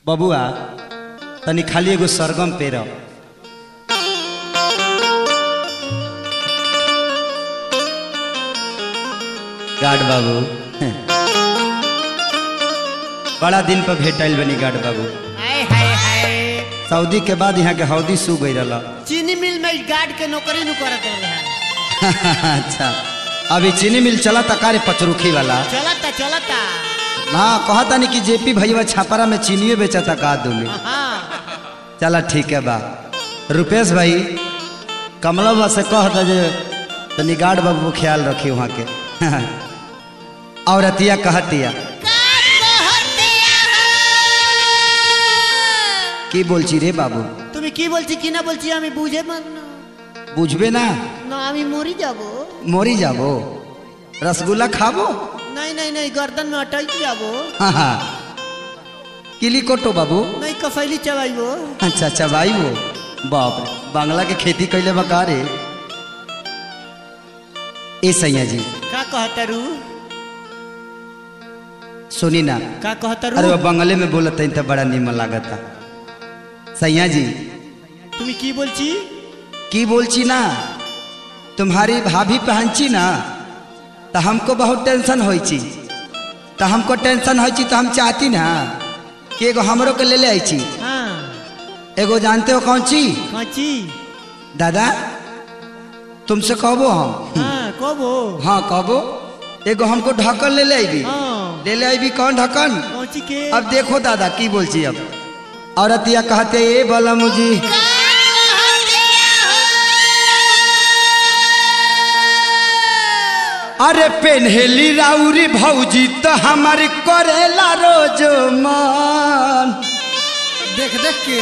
बबुआ तनी खाली एगो सरगम पेर गार्ड बाबू बड़ा दिन पर भेटल बनी गार्ड बाबू हाय हाय हाय सऊदी के बाद यहाँ के हौदी सू गई रहा चीनी मिल में गार्ड के नौकरी नु करत रहा अच्छा अभी चीनी मिल चला था कार्य पचरुखी वाला चलता चलता ना कहता नहीं कि जेपी भैया छापरा में चीनियो बेचा था का दूली हाँ चला ठीक है बा रुपेश भाई कमला बा से कह दे जे तनी गार्ड बाबू को ख्याल रखी वहाँ के और अतिया कहतिया কি বলছি রে বাবু তুমি কি বলছি কি না বলছি আমি বুঝে মান না বুঝবে না না আমি মরি যাব মরি যাব রসগোল্লা খাবো नहीं नहीं नहीं गर्दन में अटक जाबो हाँ हाँ किली कोटो बाबू नहीं कफैली चबाइबो अच्छा अच्छा भाई वो बाप रे बांग्ला के खेती कैले बका रे ए सैया जी का कहतरू सुनी ना का अरे कहतरू वो बंगले में बोलत हईं तो बड़ा निमन लागता सैया जी তুমি কি বলছি की बोलची ना तुम्हारी भाभी पहनची ना तो हमको बहुत टेंशन होई छी तो हमको टेंशन होई छी तो हम चाहती ना कि एगो हमरो के ले ले आई छी हाँ एगो जानते हो कौन ची काची दादा तुमसे कहबो हम हाँ कब हो हाँ कहबो एगो हमको ढक्कन ले ले आईबी हाँ ले ले आईबी कौन ढक्कन कौची के अब देखो दादा की बोलची अब औरत या कहते ये बोला मुझी अरे पेन्हेली राउरी भौजी तो हमारी करेला रोज मन देख देख के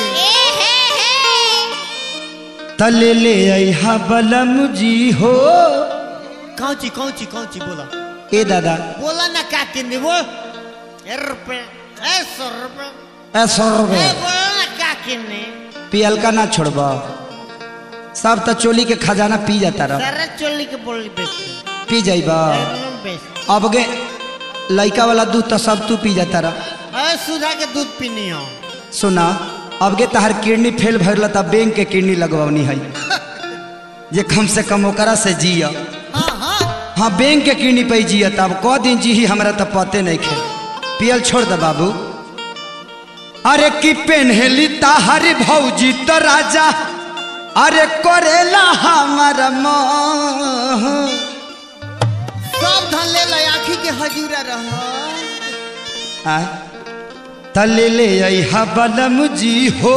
तले ले आई बलम जी हो कौची कौची कौची बोला ए दादा बोला ना का किन्ने वो ए रुपए ए सौ रुपए ए सौ ए रुपये बोला ना का किन्ने पियल का ना छोड़बा सब तो चोली के खजाना पी जाता रह सारा चोली के बोली बेच पी जाइबा एकदम बेच अब गे लड़का वाला दूध तो सब तू पी जाता रह ए सुधा के दूध पीनी हो सुना अब गे तहार किडनी फेल भरल तब बैंक के किडनी लगवानी है जे कम से कम ओकरा से जिया हाँ हाँ हाँ बैंक के किडनी पे जिया तब क दिन जी ही हमरा तो पते नहीं खे पियल छोड़ दे बाबू अरे की पेन्हेली ताहर भौजी तो राजा अरे करेला हमार मोह सब धन ले ले आखी के हजूरा रह आय तले ले आई बलम जी हो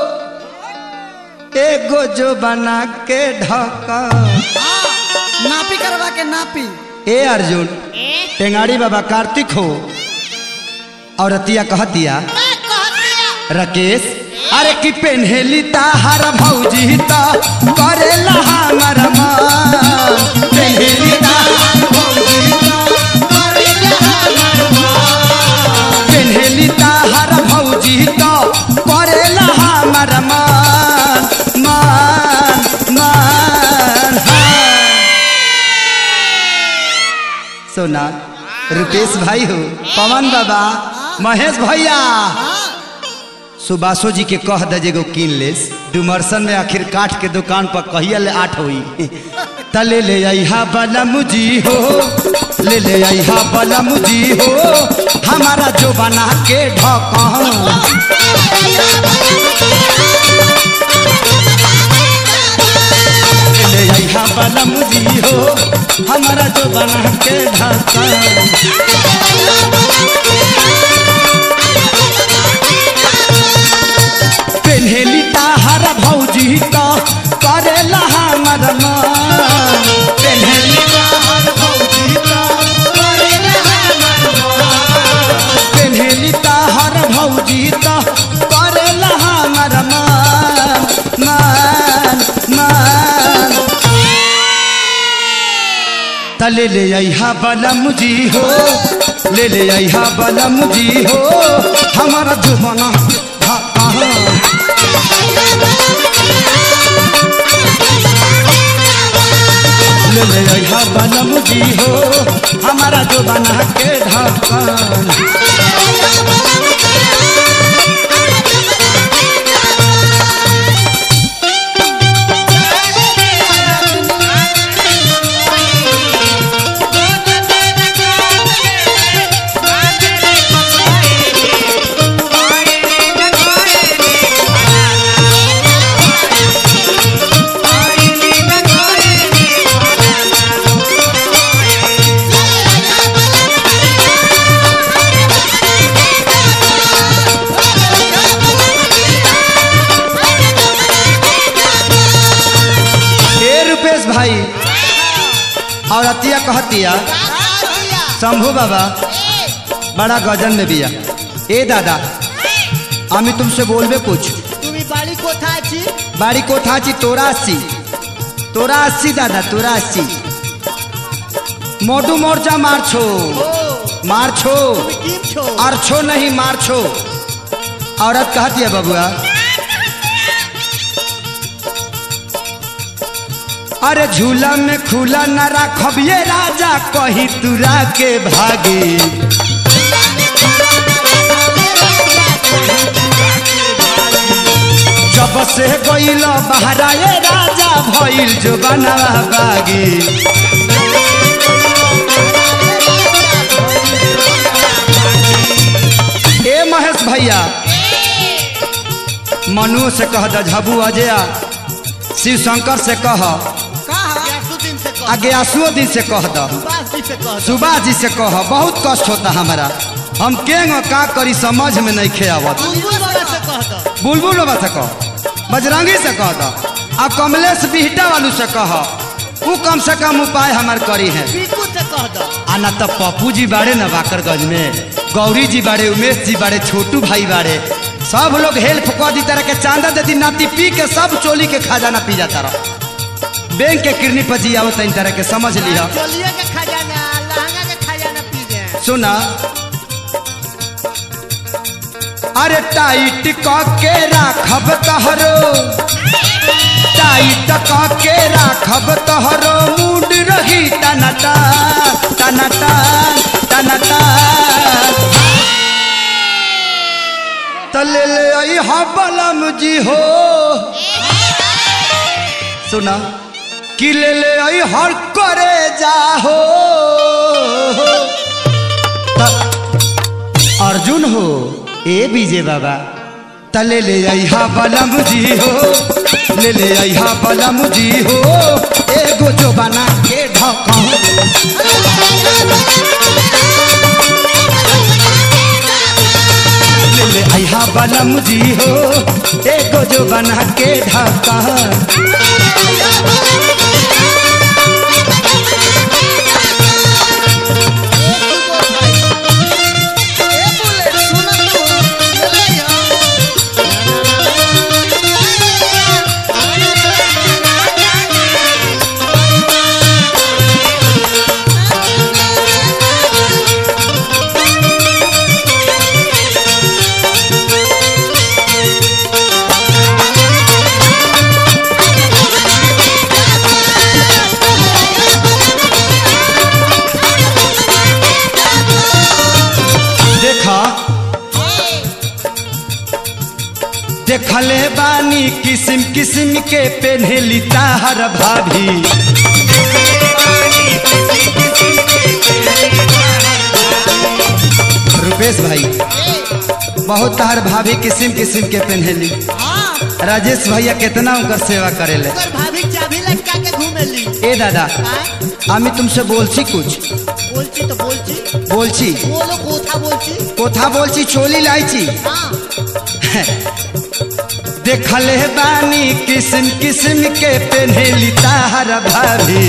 एगो जो बना के ढका नापी करवा के नापी ए अर्जुन टेंगाड़ी बाबा कार्तिक हो और अतिया कहतिया राकेश अरे की पेन्हेली ताहार भौजी ता करेला हमर मन पेन्हेली ताहार भौजी ता करेला हमर मन पेन्हेली ताहार भौजी ता करेला हमर मन मन मन सोना रुपेश भाई हो पवन बाबा महेश भैया सुबासो जी के कह दे जेगो कीन लेस डुमरसन में आखिर काठ के दुकान पर कहिया ले आठ होई तले ले आईहा बलम जी हो ले ले आईहा बलम जी हो हमारा जो बना के ढका ले ले आईहा बलम जी हो हमारा जो बना के ढका पेन्हेली ताहार भौजी तो करेला हमर मन पेन्हेली ताहार भौजी तो करेला हमर मन पेन्हेली ताहार भौजी तो करेला हमर मन मन मन तले ले आईहा बलम जी हो ले ले आईहा बलम जी हो हमारा जुबाना कहाँ ले ले आईहा बलम जी हो हमारा जो बना के ढक्कन औरतिया कहतिया शंभू बाबा बड़ा गजन में बिया ए दादा আমি तुमसे बोलबे कुछ তুমি বাড়ি কোথায় আছি বাড়ি কোথা আছি তোরা আসছি তোরা আসছি দাদা তোরা আসছি मोटू मोर्चा मारछो ও मारछो তুমি টিপছো अरछो नहीं मारछो औरत कहती है बबुआ अरे झूला में खुला न राखब ये राजा कही तुरा के भागी जब से गईल बहरा ये राजा भइल जो बनवा बागी ए महेश भैया मनु से कह द झबू अजया शिव शंकर से कह दिन से कह आगे आसुओ दिन से कह द सुभाष जी से कह दो। सुबह जी से कह बहुत कष्ट होता हमारा हम केंग का करी समझ में नहीं खे आवत बुलबुल बाबा से कह दो बुलबुल बाबा से कह बजरंगी से कह द आ कमलेश बिहटा वालू से कह वो कम से कम उपाय हमार करी है पीकू से कह दो आ ना तो पप्पू जी बाड़े ना बाकरगंज में गौरी जी बाड़े उमेश जी बाड़े छोटू भाई बाड़े सब लोग हेल्प कर दी तरह के चांदा देती नाती पी के सब चोली के खजाना पी जाता रह बैंक के किरनी पर जी आओ तीन तरह के समझ लिया चोलिया के खजाना लहंगा के खजाना पी गए सुना अरे टाइट क के राखब तहरो टाइट क के राखब तहरो मूड रही टनटा टनटा टनटा तले ले आई हा बलम जी हो सुना कि ले ले आई हर करे जाहो त- अर्जुन हो ए बीजे बाबा तले ले आइहा बलम जी हो ले ले आइहा बलम जी हो एगो जो बना के ढका ले ले आइहा बलम जी हो एगो जो बना के ढका देखा देखले बानी किस्म किस्म के पेन्हेली ताहर भाभी रुपेश भाई बहुत ताहर भाभी किस्म किस्म के पेन्हेली राजेश भैया कितना उनकर सेवा करेले भाभी चाबी लटका के घूमेली ए दादा আমি तुमसे बोलছি कुछ বলছি তো বলছি বলছি বলো কোথা বলছি কোথা বলছি চলি লাইছি হ্যাঁ देखले बानी किस्म किस्म के पेन्हेली ताहर भाभी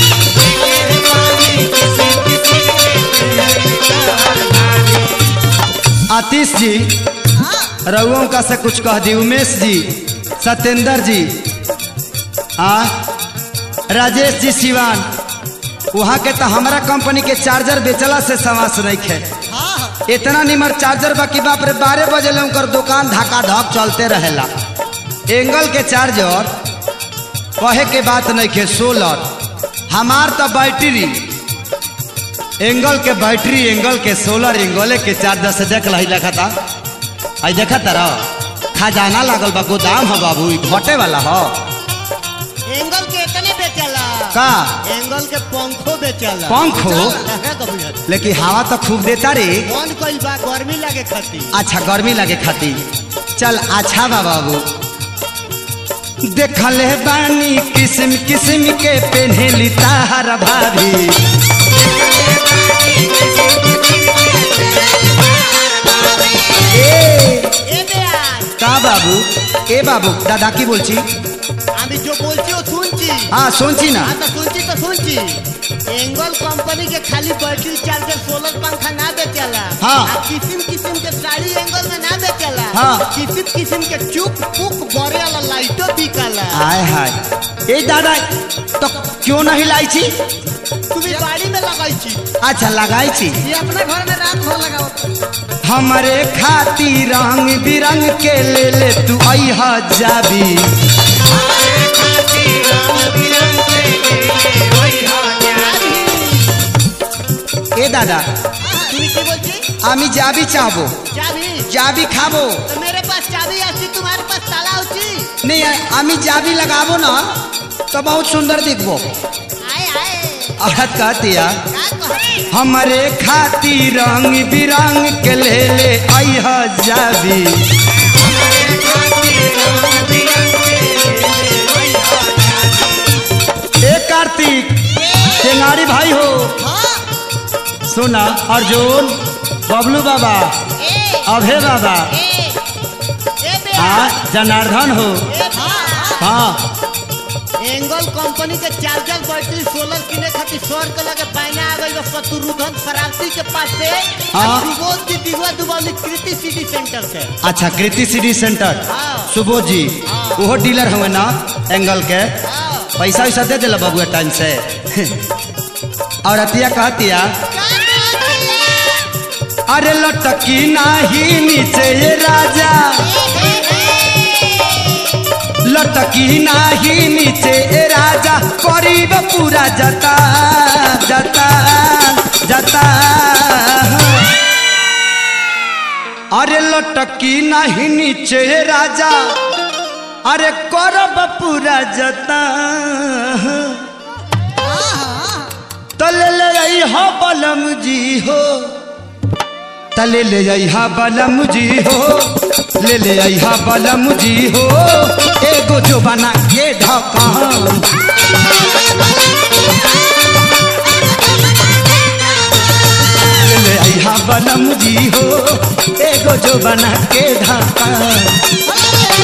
आतिश जी रउओं का से कुछ कह दी उमेश जी सत्येंद्र जी आ राजेश जी सिवान वहाँ के तो हमारा कंपनी के चार्जर बेचला से समास नहीं खे हाँ इतना निमर चार्जर बाकी बाप रे बारह बजे ले उनकर दुकान धक्का धक चलते रहेला एंगल के चार्जर कहे के बात नहीं खे सोलर हमार तो बैटरी एंगल के बैटरी एंगल के सोलर एंगल के चार्जर से देख लही देखा था आई देखा तारा खजाना लागल बा गोदाम है बाबू ई घटे वाला हो एंगल के इतने बेचला का एंगल के पंखो बेचला पंखो? लगा कभी हट। लेकिन हवा तो खूब देता रे बंद कइल बा गर्मी लगे खातिर अच्छा गर्मी लगे खातिर चल अच्छा बा बाबू देखले बानी किस्म किस्म के पेन्हेली ताहर भाभी ए, এ বেয়ার का बाबू ए बाबू दादा की बोलছি আমি যে বলছি ও শুনছি हाँ सोची ना হ্যাঁ তো শুনছি তো শুনছি एंगल कंपनी के खाली बैटरी चार्जर सोलर पंखा ना बेचेला हाँ। आ किसिम किसिम के साड़ी एंगल में ना बेचेला हाँ। किसिम किसिम के चुक पुक बरे वाला लाइटो बिकाला हाय हाय ए दादा तो क्यों नहीं लाई छी तुम्ही गाड़ी में लगाई छी अच्छा लगाई छी ये अपना घर में रात भर लगाओ हमरे खातिर रंग बिरंग के ले ले तू अइहा जाबी ए दादा তুমি কি বলছি আমি যাবি চাবো চাবি যাবি খাবো তো मेरे पास चाबी আছে तुम्हारे पास ताला होची नहीं আমি যাবি लगाबो ना तो बहुत सुंदर दिखबो आए आए औरत कहती है का कहे हमरे खातिर रंग बिरंग के ले ले अइहा जाबी ए कार्तिक टेंगारी भाई हो हाँ सुना अर्जुन बबलू बाबा ए अभय बाबा ए ए बे आ जनार्दन हो ए हाँ हाँ एंगल कंपनी के चार्जर बैटरी सोलर किने खातिर सर के लगे पैना आ गई शत्रुघ्न फरावती के पास से हाँ। सुबोध की दिगवा दुबौली कृति सिटी सेंटर से अच्छा कृति सिटी सेंटर हाँ। सुबोध जी हाँ। वो डीलर हुए ना एंगल के हाँ। पैसा वैसा दे दिला बबुआ टाइम से और अतिया कहतिया अरे लटकी नाही नीचे ये राजा लटकी नाही नीचे ए राजा करीब पूरा जता जता जता अरे लटकी नाही नीचे ए राजा अरे करब पूरा जता तले ले आई हो बलम जी हो तले ले आई हा बलम जी हो ले ले आई हा बलम जी हो एगो जो बना के ढकान ले ले आई हा बलम जी हो एगो जो बना के ढकान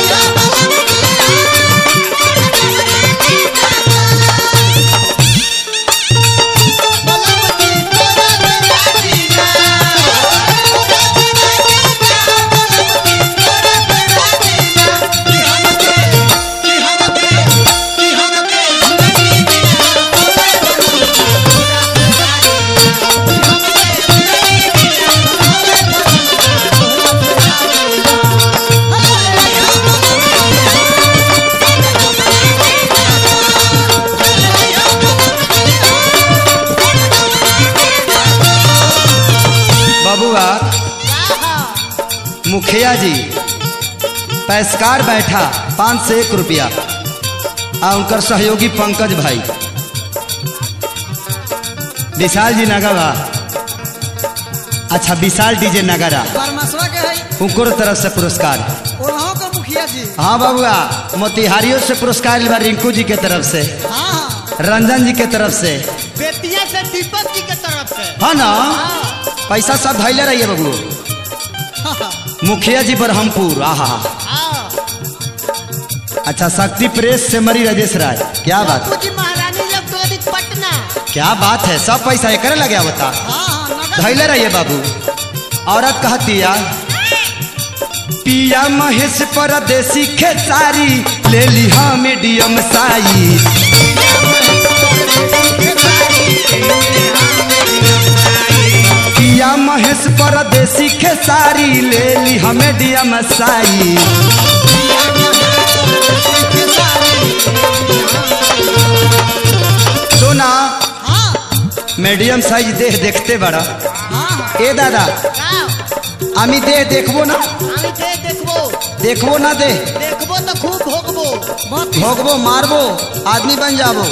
बबुआ मुखिया जी पैसकार बैठा पाँच से एक रुपया आ उनकर सहयोगी पंकज भाई विशाल जी नगवा अच्छा विशाल डीजे नगरा बरमसवा के है उनको तरफ से पुरस्कार ओरहों के मुखिया जी हाँ बबुआ मोतिहारियों से पुरस्कार लिबा रिंकू जी के तरफ से हाँ हाँ रंजन जी के तरफ से बेतिया से दीपक जी के तरफ से हाँ ना हाँ, पैसा सब धैले रहिए बबू हाँ, हाँ। मुखिया जी बरहमपुर आहा हाँ। अच्छा शक्ति प्रेस से मरी राजेश राय क्या बात बापू जी महारानी इलेक्ट्रॉनिक पटना क्या बात है सब पैसा एक लगे बता हाँ हाँ नगद धैले रहिए बाबू औरत कहती या पिया महेश परदेसी खेसारी ले ली हाँ मीडियम साई पिया महेश परदेसी खेसारी ले ली हाँ मीडियम साई सुना हाँ मीडियम साइज देह देखते बड़ा हाँ ए दादा গাও আমি দেহ দেখবো না আমি দে দেখবো দেখবো না দেহ দেখবো তো খুব ভোগবো बहुत भोगबो मारबो आदमी बन जाबो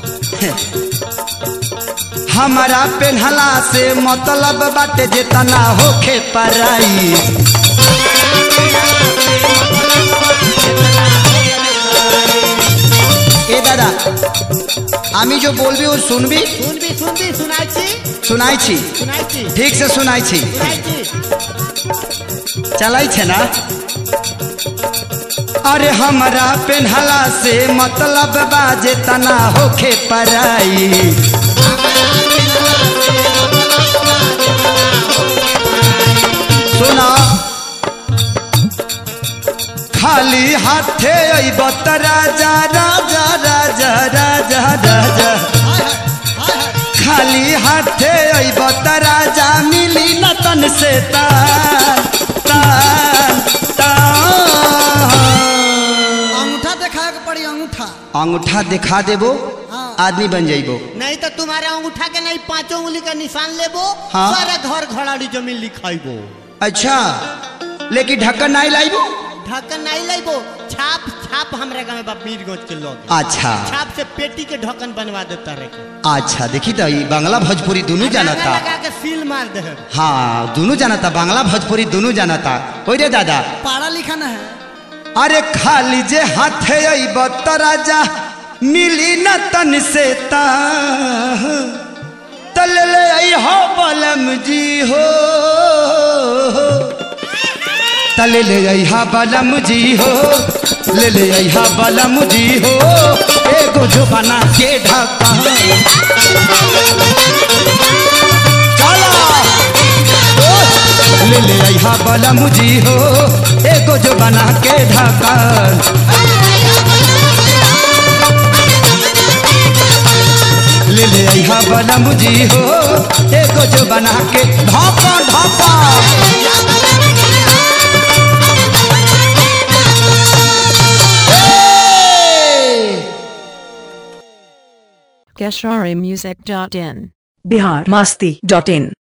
हमारा पेन्हला से मतलब बाटे जेतना होखे पराई ए दादा আমি जो बोलबी वो सुनबी শুনবি শুনবি শুনাইছি सुनाई छी শুনাইছি ठीक से सुनाई छी শুনাইছি चलाई छे ना अरे हमारा पेन्हला से मतलब बाजे तना होखे पराई सुना खाली हाथे अइब त राजा राजा राजा राजा राजा हाय हाय हाय हाय खाली हाथे अइब त राजा मिली न तन से तान तान तान अंगूठा दिखाए के पड़ी अंगूठा अंगूठा दिखा देबो हाँ। आदमी बन जाइबो नहीं तो तुम्हारे अंगूठा के नहीं पांचों उंगली का निशान लेबो हाँ। सारे घर घड़ाड़ी जमीन लिखाइबो अच्छा लेकिन ढक्कन नहीं लाइबो ढक्कन नहीं लेबो छाप छाप हमरे गाँव में बा मीरगंज के लोग अच्छा छाप से पेटी के ढक्कन बनवा देता रहे अच्छा देखी तो ई बांग्ला भोजपुरी दोनों जानता लगा के सील मार दे हाँ दोनों जानता बांग्ला भोजपुरी दोनों जानता हो रे दादा पढ़ा लिखा न है अरे खाली जे हाथे अइब त राजा मिली न तन से ता तल ले आई हो बलम जी हो तल ले आई हा बलम जी हो ले ले आई हा बलम जी हो एगो जो बना के ढका चला ले ले आई हा बलम जी हो एगो जो बना के ढका ले ले आई हा बलम जी हो एगो जो बना के ढका ढका Gesharimusic.in Bihar Masti dot in